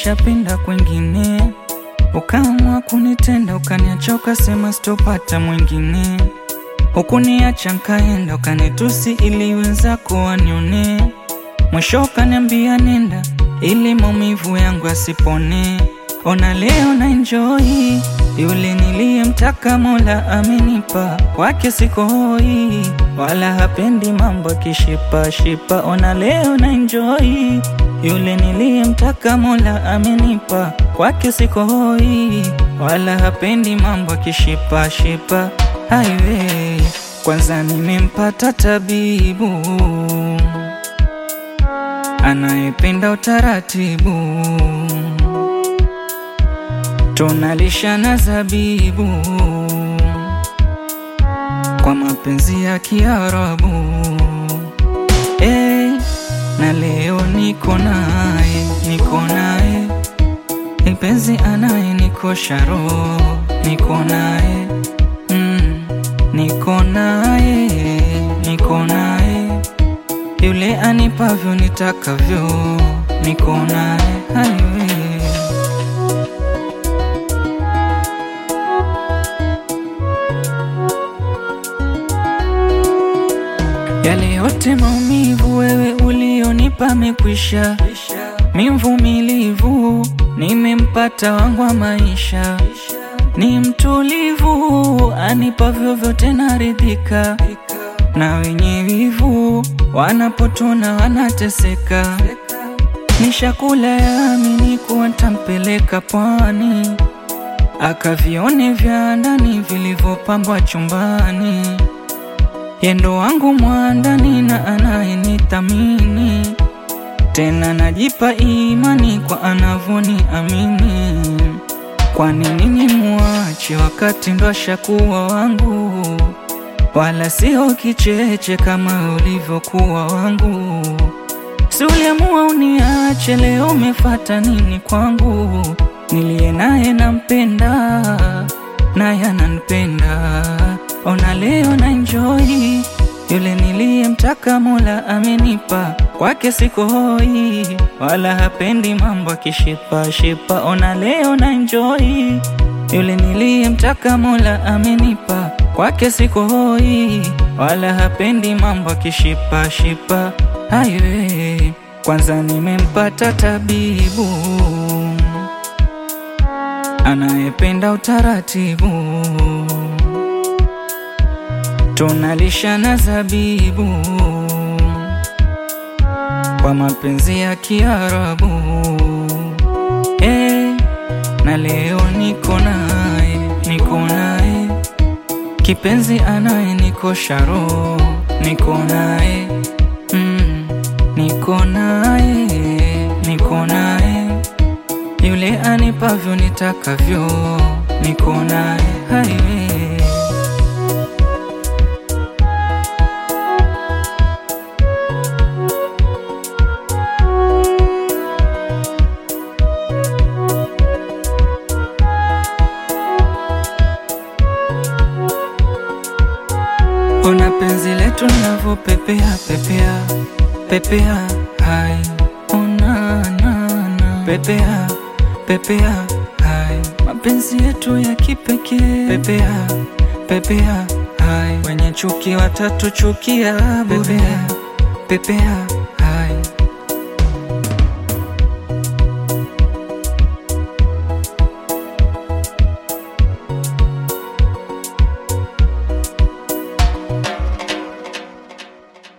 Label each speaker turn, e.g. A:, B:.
A: nilishapenda kwengine, ukaamua kunitenda, ukaniacha ukasema sitopata mwingine, hukuniacha nkaenda, ukanitusi ili wenzako wanione, mwisho ukaniambia nenda ili maumivu yangu asipone. Ona leo na enjoy yule niliyemtaka, Mola amenipa, kwake siko hoi, wala hapendi mambo kishipa shipa. Ona leo na enjoy yule niliyemtaka, Mola amenipa, kwake siko hoi, wala hapendi mambo kishipa shipa. Highway kwanza nimempata tabibu anayependa utaratibu, tunalishana zabibu kwa mapenzi ya Kiarabu. Hey, na leo niko naye, niko naye mpenzi anaye nikosha roho, niko naye mm, niko naye, niko naye yule anipavyo nitakavyo, niko naye highway. Yale yote maumivu wewe ulionipa mekwisha, mi mvumilivu, nimempata wangu wa maisha, ni mtulivu, anipavyo vyote naridhika na wenye wivu wanapotona wanateseka. Nishakula yamini kuwa ntampeleka pwani, akavione vya ndani vilivyopambwa chumbani. Yendo wangu mwandani na anayenithamini, tena najipa imani kwa anavoni amini. Kwa nini nimwache wakati ndo ashakuwa wangu? wala sio kicheche kama ulivyokuwa wangu. Si uliamua uniache, leo umefata nini kwangu? Niliye naye nampenda, naye ananipenda. Ona leo na enjoy yule niliyemtaka, Mola amenipa, kwake siko hoi, wala hapendi mambo akishipa shipa. Ona leo na enjoy yule niliyemtaka, Mola amenipa kwake siko hoi, wala hapendi mambo akishipa shipa. Highway kwanza nimempata tabibu anayependa utaratibu, tunalishana zabibu kwa mapenzi ya Kiarabu. Hey, na leo niko naye, niko naye kipenzi anaye nikosha roho, niko naye mm, niko naye, niko naye yule anipavyo nitakavyo, niko naye highway. Ona penzi letu linavyopepea pepea pepea, hai ona na na pepea pepea, hai mapenzi yetu ya kipekee pepea pepea, hai wenye chuki watatu chukia bure pepea